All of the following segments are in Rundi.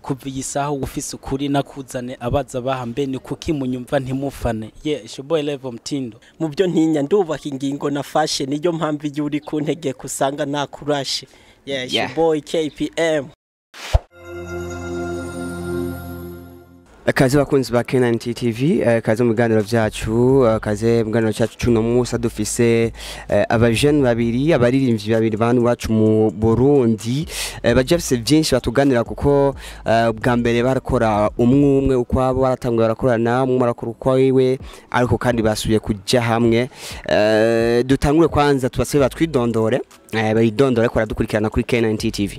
kuva iyi saha ufise ukuri nakuzane abaza baha mbe ni kuki munyumva ntimufane ye ishoboye level mtindo mu byo ntinya ndubaka ingingo nafashe niyo mpamvu iyo uri ku ntegeko usanga nakurashe yes Yeah. boy KPM kaze bakunzi ba Kenan TV eh, kaze mu biganiro byacu eh, kaze mu biganiro cyacu cuno munsi dufise eh, abajene babiri abaririmbyi babiri banu wacu mu Burundi eh, baje bafise byinshi batuganira kuko eh, bwa mbere barakora umwe umwe ukwabo baratanguye barakorana umwe arakora ukwiwe ariko kandi basubiye kujya hamwe eh, dutangure kwanza tubasabe batwidondore eh, bayidondore ko dukurikirana kuri Kenan TV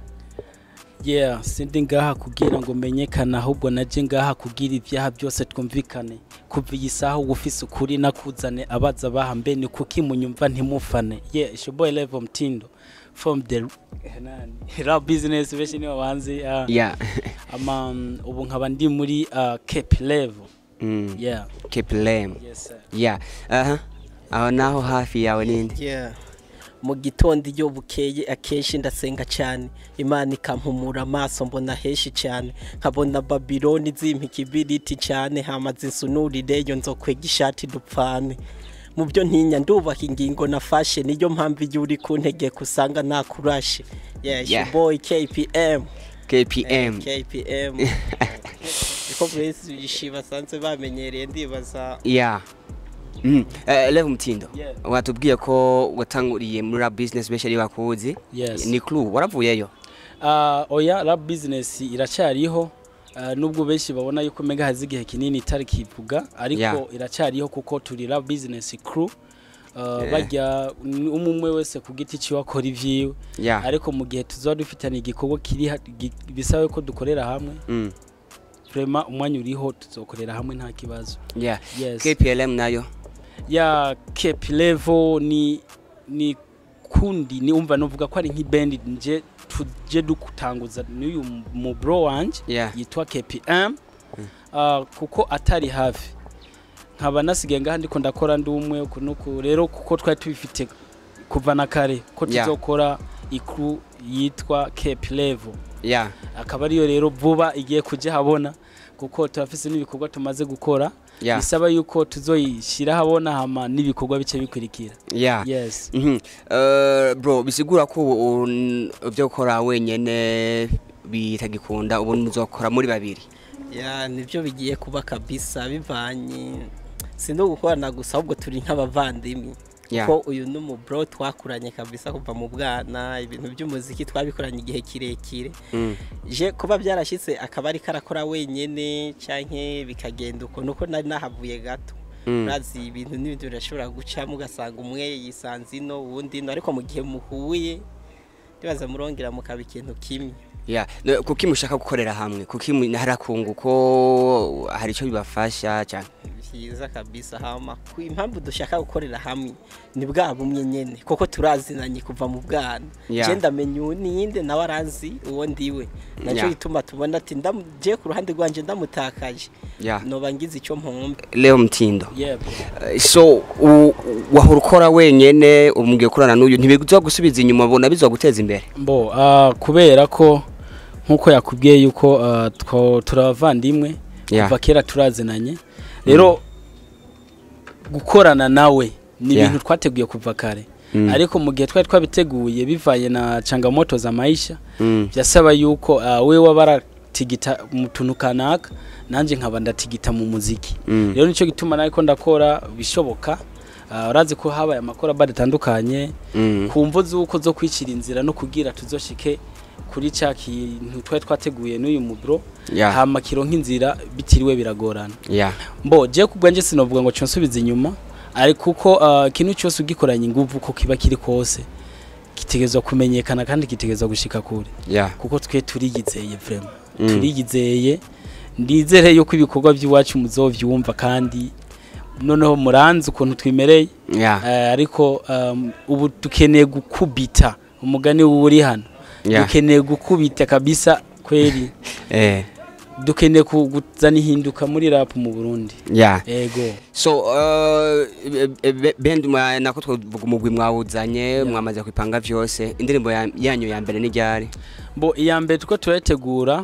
yeah sindi ngaha kugira ngo menyekane ahubwo naje ngaha kugira ibyaha byose twumvikane kuva iyi saha ufise ukuri nakuzane abaza baha mbe ni kuki munyumva ntimufane ye ishoboye level mtindo from the nani rap business benshi nibo banzi ah, yeah ama um, ubu nkaba ndi muri uh, cape level mm. yeah Keep lame yes sir. ya aha aho naho hafi yawe nindi yeah mu gitondo iyo bukeye akenshi ndasenga cyane imana ikampumura amaso mbona henshi cyane nkabona babiloni zimpa ikibiriti cyane hamaze insunurire yo nzokwega ishati dupfane mu byo ntinya ndubaka ingingo nafashe niyo mpamvu iyo uri ku ntegeko usanga nakurashe yes Yeah. boy KPM KPM KPM niko benshi basanzwe bamenyereye ndibaza ya Mm. Eh, Level Mtindo Yeah. watubwiye ko watanguriye muri rap business benshi ari bakuzi Yes. ni clue waravuyeyo Uh, oya rap business iracyariho uh, nubwo benshi babona yuko mega hazi igihe kinini itari kivuga ariko Yeah. iracyariho kuko turi rap business crew uh, Yeah. bajya umwe umwe wese ku giti ciwe akora ivyiwe ya ariko mu gihe tuzoba dufitanye igikorwa kiri ha- gi- bisaba ko dukorera hamwe Mm. vraiment umwanya uriho tuzokorera hamwe nta kibazo ya yes KPLM nayo ya cape level ni ni kundi ni umva novuga ko ari nk'ibendi nje tuje dukutanguza n'uyu mu bro wanje ya yitwa KPM uh, kuko atari hafi nkaba nasigaye ngaha ndiko ndakora ndi umwe uku nuku rero kuko twari tubifite kuva na kare ko Yeah. tuzokora ikru yitwa Cape Level ya akaba ariyo rero vuba igiye kujya habona kuko turafise n'ibikorwa tumaze gukora ya bisaba yuko tuzoyishyira habona hama n'ibikorwa bice bikurikira ya yes Mhm. Eh, bro bisigura ko ubu un- ibyo gukora wenyene bitagikunda ubu muzokora muri babiri ya nibyo bigiye kuba kabisa bivanye si no gukorana gusa ahubwo turi nk'abavandimwe ya ko uyu ni umubro twakuranye kabisa kuva mu bwana ibintu by'umuziki twabikoranye igihe kirekire Mm. je kuba byarashyitse akaba ari karakora wenyene canke bikagenda uko nuko nari nahavuye gato Mm. urazi ibintu n'ibintu birashobora gucamo ugasanga umwe yisanze ino uwundi ino ariko mu gihe muhuye ndibaza murongera mukaba ikintu kimwe ya no, kuki mushaka gukorera hamwe kuki mu- hari akungu ko hari icyo bibafasha cyane byiza kabisa hama ku impamvu dushaka gukorera hamwe ni bwa bumwe nyene kuko turazinanye kuva mu bwana Yeah. je ndamenya uwo niyinde nawe aranzi uwo ndiwe nacyo Yeah. gituma tubona ati ndam- je ku ruhande rwanje ndamutakaje ya noba ngize icyo mpombe leo mtindo yeah. Eh, so u- wahora ukora wenyene umugiye kurana n'uyu ntibizo gusubiza inyuma bona bizoguteza imbere mbo uh, kubera ko nkuko yakubwiye yuko uh, two- turi abavandimwe Yeah. kuva kera turazinanye rero gukorana nawe ni Yeah. ibintu twateguye kuva kare Mm. ariko mu gihe twari twabiteguye bivanye na changamoto za maisha Mm. byasaba yuko uh, we waba aratigita mu tuntu kanaka nanjye nkaba ndatigita mu muziki Mm. rero nicyo gituma nawe ko ndakora bishoboka uh, urazi ko habaye amakora badatandukanye Mm. ku mvo z'uko zo kwicira inzira no kugira tuzoshike kuri cya kintu twari twateguye n'uyu mubro ya hama kironka inzira bitiriwe biragorana ya mbo je ku bwanjye sinovuga ngo cyonsubiza inyuma ariko kuko uh, ikintu cyose ugikoranye inguvu ko kiba kiri kose kitegerezwa kumenyekana kandi kitegerezwa gushika kure ya kuko twe turiyizeye vraiment Mm. turiyizeye ndizere yuko ibikorwa by'iwacu muzovyumva kandi noneho muranzi ukuntu twimereye ya Eh, ariko um, ubu dukeneye gukubita umugani uri hano ya dukeneye gukubita kabisa kweli eh dukeneye kuzana ihinduka muri rap mu Burundi ya ego so uh, be- be- bend mwa- nako twavuga umugwi mwawuzanye mwamaze kwipanga vyose indirimbo ya- yanyu ya mbere ni ryari bo iya mbere tuko turayitegura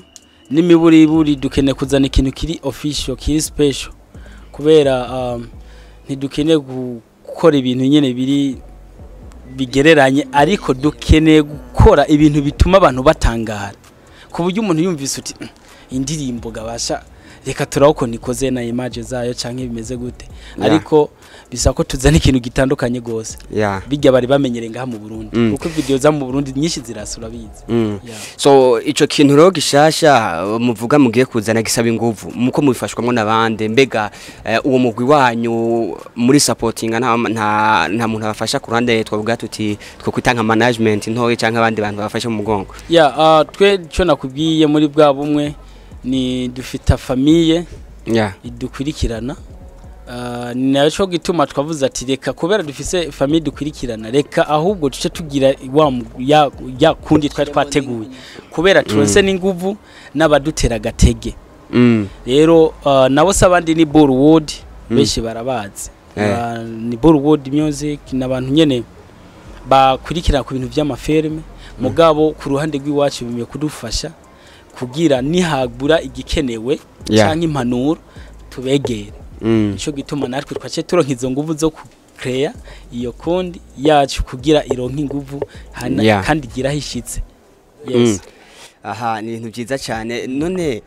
n'imiburiburi dukeneye kuzana ikintu kiri official kiri special kubera um, ntidukeneye gukora ibintu nyene biri bigereranye ariko dukeneye gukora ibintu bituma abantu batangara ku buryo umuntu yumvise uti "Mm, indirimbo gabasha reka turaho ukuntu ikoze na image zayo canke bimeze gute Yeah. ariko bisaba ko tuzana ikintu gitandukanye gose yeah bijya bari bamenyereye ngaha mu Burundi Mm. kuko video za mu Burundi nyinshi zirasura bizi mm. yeah. so ico kintu rero gishasha uh, muvuga mugiye kuzana gisaba inguvu muko mubifashwamwo n'abande mbega eh, uwo mugwi wanyu muri supportinga nta nta, nta muntu abafasha ku ruhande twavuga tuti two kwita nka management ntoye canke abandi bantu babafasha mu mugongo ya uh, twe cyo nakubwiye muri bwa bumwe ni dufita famiye yeah idukurikirana uh, ni naco gituma twavuze ati reka kubera dufise famiye dukurikirana reka ahubwo duce tugira wa mu- ya, ya kundi twari twateguye kubera turonse n'inguvu n'abadutera agatege mm. rero uh, nabo se abandi ni Bollywood benshi barabazi Eh. Ba- ni Bollywood music n'abantu nyene bakurikira ku bintu by'amafilme mugabo ku ruhande rw'iwacu bimeye kudufasha kugira nihagura igikenewe Yeah. canke impanuro tubegere mm. nico gituma natwe twace turonka izo nguvu zo kucrea iyo kondi yacu kugira ironka inguvu hana- Yeah. kandi igira hishitse Mm. yes aha ni ibintu byiza cyane none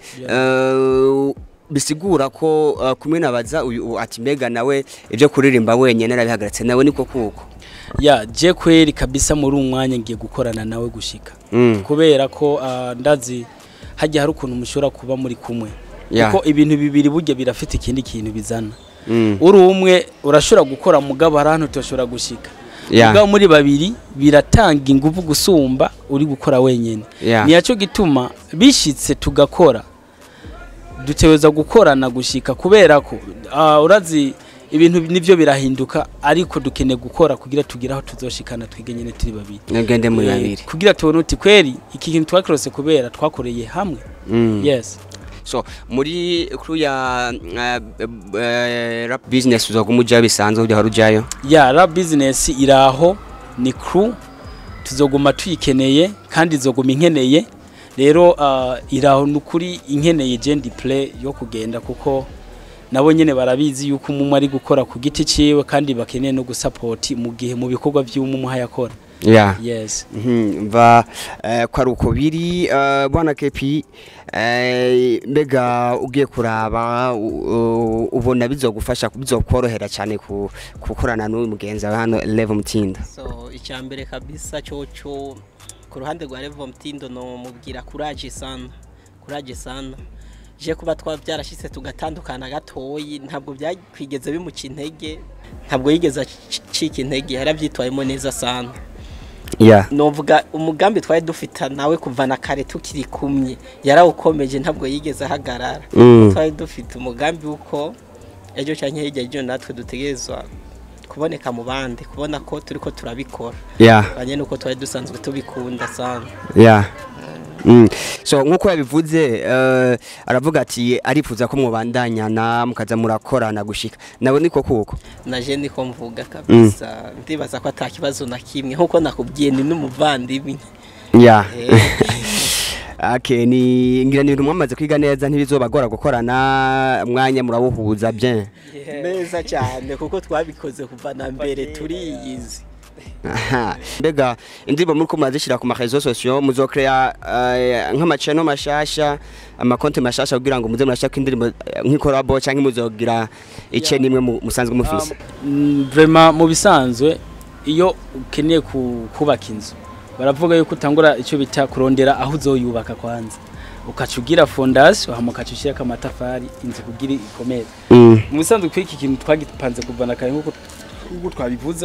eh, bisigura ko eh, kumwe nabaza uyu ati mbega nawe ibyo kuririmba wenyine narabihagaritse nawe niko kuko ya je kweri kabisa muri uyu mwanya ngiye gukorana nawe gushika Mm. kubera ko ah, ndazi hajya hari ukuntu mushobora kuba muri kumwe Yeah. kuko ibintu bibiri burya birafite ikindi kintu bizana Mm. uri umwe urashobora gukora mugabo hari ahantu tudashobora gushika Yeah. mugabo muri babiri biratanga ingufu gusumba uri gukora wenyine Yeah. ni cyo gituma bishitse tugakora duteweza gukorana gushika kubera ko ah, urazi ibintu nivyo birahinduka ariko dukeneye gukora kugira tugire aho tuzoshikana twige nyene turi babiri nagende muri Eh, babiri kugira tubone uti kweri iki kintu twakirose kubera twakoreye hamwe Mm. yes so muri kuru ya eh, eh, rap business uzoguma ujayo bisanzwe ujya ujayo ya rap business iraho ni crew tuzoguma tuyikeneye kandi izoguma inkeneye rero uh, iraho nukuri inkeneye jendi play yo kugenda kuko nabo nyene barabizi yuko umwe ari gukora ku giti ciwe kandi bakeneye no gusupport mu gihe mu bikorwa by'umwe yakora yeah yes Mhm, mva eh, ko ari uko biri eh, bwana kepi eh, mbega ugiye kuraba u- u- ubona bizogufasha bizokorohera cyane ku gukorana n'uyu mugenzi wawe hano Level Mutinda so icya mbere kabisa cyoco ku ruhande rwa Revo Mtindo no mubwira courage sana courage sana je kuba twa byarashitse tugatandukana gatoyi ntabwo byakwigeze bimuca intege ntabwo yigeze acika intege yarabyitwayemo neza sana yeah novuga umugambi twari dufita nawe kuva na kare tukiri kumwe yarawukomeje ntabwo yigeze ahagarara mm. twari dufite umugambi w'uko ejo cyangwa hirya y'ejo natwe dutegerezwa kuboneka mu bandi kubona ko turi ko turabikora yeah banye nuko twari dusanzwe tubikunda sana yeah Mm. so nkuko yabivuze eh, aravuga ati arifuza ko mubandanyana mukaza murakorana gushika nawe niko kuko naje niko mvuga kabisa ndibaza ko ata kibazo na kimwe nkuko nakubwiye ni n'umuvandimwe yeah Eh, Okay, ni ngira ni ibintu mwamaze kwiga neza ntibizobagora gukorana mwanya murawuhuza bien. neza cyane kuko twabikoze kuva na mbere turiyizi Aha. Mbega indirimbo muri ko murazishyira ku marezo sosiyo muzokrea uh, nk'amaceno mashasha amakonti mashasha kugira ngo muze murashaka indirimbo eh, nk'ikorabo cyangwa muzogira ice nimwe mu- musanzwe mufise. Mm, vraiment mu bisanzwe iyo ukeneye ku- kubaka inzu baravuga yuko utangura icyo bita kurondera aho uzoyubaka kwanza ukaca ugira fondation hama ukaca ushyirako amatafari inzu kugira ikomere Mm. mu bisanzwe kuri iki kintu twagipanze kuva na kare nk'uko nk'uko twabivuze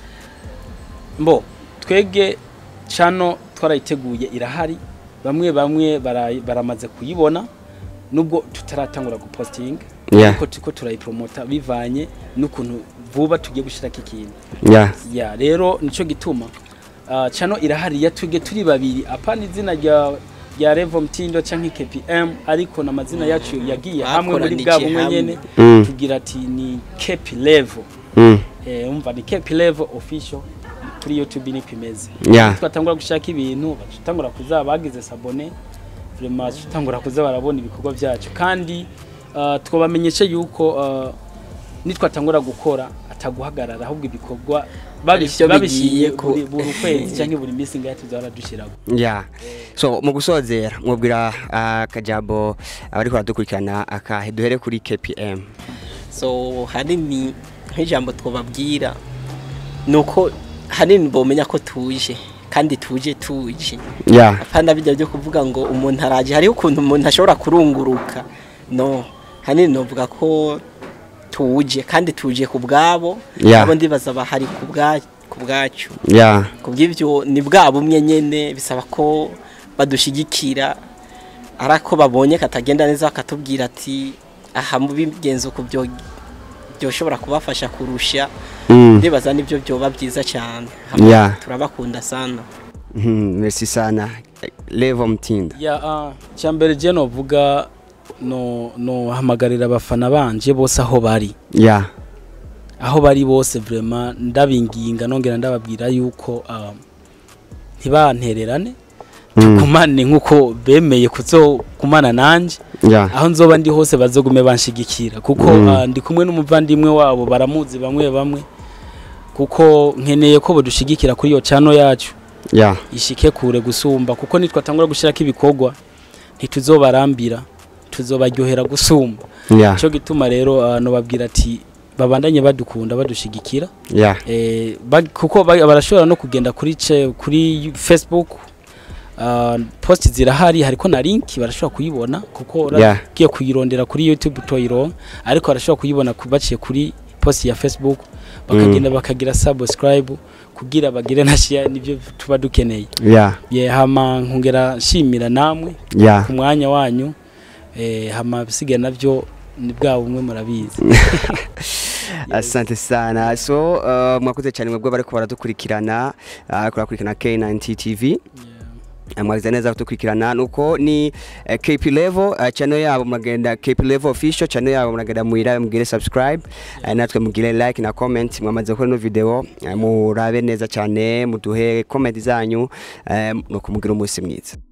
mbo twege cano twarayiteguye irahari bamwe bamwe bara- baramaze kuyibona nubwo tutaratangura gupostinga Yeah. ariko turiko turayipromota bivanye n'ukuntu vuba tugiye gushirako ikintu Yeah. ya rero nico gituma uh, cano irahari yatuge turi babiri apana izina rya rya Revo Mtindo canke KPM ariko na mazina yacu yagiye hamwe muri bwa Bakoranije bumwe hamwe. nyene Mm. tugira ati ni KP level Mm. eh umva ni KP level official kuri YouTube ni pimeze Yeah. twatangura gushaka ibintu batangura kuzaba bagize sabone vraiment tutangura kuza barabona ibikorwa byacu kandi uh, twabamenyesha yuko uh, nitwatangura gukora ataguhagarara ahubwo ibikorwa babish- Arivyo babishiye bigiye ku- buri buri kwezi cyangwa buri minsi ngaho tuzahora dushyiraho ya so mu gusozera mwubwira akajambo abari baradukurikirana akahe duhere kuri kpm so hanini nk'ijambo twababwira ni uko hanini bomenya ko tuje kandi tuje tuje ya apana bijya byo kuvuga ngo umuntu araje hariho ukuntu umuntu ashobora kurunguruka no hanini novuga ko tuje kandi tuje ku bwabo Yeah. abo ndibaza bahari ku bwa- ku bwacu ya ku bw'ibyo ni bwa bumwe nyene bisaba ko badushigikira ari ako babonye katagenda neza bakatubwira ati aha mubigenza uku byo byoshobora kubafasha kurusha Mm. ndibaza nibyo byoba byiza cyane Yeah. turabakunda sana Mhm, merci sana levo mtinda ya uh, cyambere je novuga no no hamagarira abafana banje bose aho bari ya aho bari bose vraiment ndabinginga nongera ndababwira yuko uh, ntibantererane Mm. tukumane nkuko bemeye kuzokumana nanje ya aho nzoba ndi hose bazogume banshigikira kuko Mm. uh, ndi kumwe n'umuvandimwe wabo baramuzi bamwe bamwe kuko nkeneye ko bodushigikira kuri iyo chano yacu ya ishike kure gusumba kuko nitwatangura gushirako ibikorwa ntituzobarambira tuzobaryohera gusumba ya cyo gituma rero abantu babwira ati babandanye badukunda badushigikira ya eh, ba- kuko ba- barashobora no kugenda kuri ce- kuri Facebook uh, post zirahari hariko na link barashobora kuyibona kuko Yeah. uragiye kuyirondera kuri YouTube toyironka ariko barashobora kuyibona ku- baciye kuri post ya Facebook bakagenda bakagira subscribe kugira bagire na share nivyo tuba dukeneye ya ye hama nkongera nshimira namwe ya ku mwanya wanyu eh, hama bisigaye navyo ni bwa bumwe murabizi asante sana so uh, mwakoze cyane mwebwe bariko baradukurikirana uh, kurakurikirana K9 TV Eh, mwagize neza kudukurikirana nuko ni eh, KP level uh, channel yabo muragenda KP level official channel yabo muragenda muira mugire subscribe eh, natwe mugire like na comment mwamaze gukora no video eh, murabe neza cyane muduhe comment zanyu eh, nuko mugire umunsi mwiza